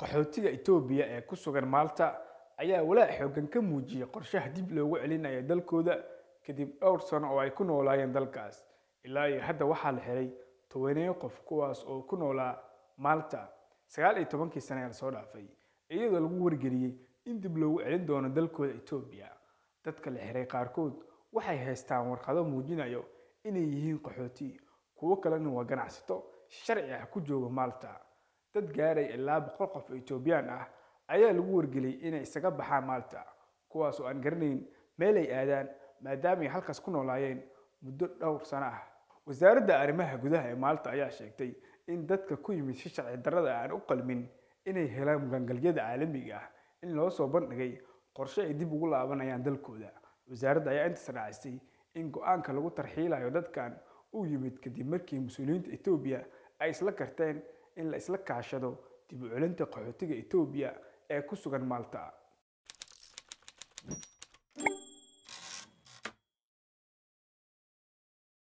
qaxootiga Itoobiya ee ku sugan Malta ayaa walaac xooggan ka muujiyay qorshaha dib loogu celinayo dalkooda kadib dhowr sano oo ay ku noolaayeen dalkaas. Ilaa iyo hadda waxaa la xiray tobaneeyo qof kuwaas oo ku noolaa Malta sagaal iyo tobankii sano ee lasoo dhaafay, iyadoo lagu wargeliyey in dib loogu celin doono dalkooda Itoobiya. Dadka la xiray qaarkood waxay haystaan warqado muujinaya inay yihiin qaxooti, kuwo kalena waa ganacsato sharci ah ku jooga Malta. Dad gaaraya ilaa boqol qof oo Itoobiyaan ah ayaa lagu wargeliyey inay isaga baxaan Malta, kuwaas oo aan garanayn meel ay aadaan maadaama ay halkaas ku noolaayeen muddo dhowr sano ah. Wasaaradda Arrimaha Gudaha ee Malta ayaa sheegtay in dadka ku yimid si sharci darrada aan u qalmin inay helaan magangalyada caalamiga ah in loo soo bandhigay qorshe ay dib ugu laabanayaan dalkooda. Wasaaradda ayaa intaas raacisay in go'aanka lagu tarxiilayo dadkan uu yimid kadib markii mas'uuliyiinta Itoobiya ay isla garteen in la iska kaashado dib u celinta qaxootiga Itoobiya ee ku sugan Malta.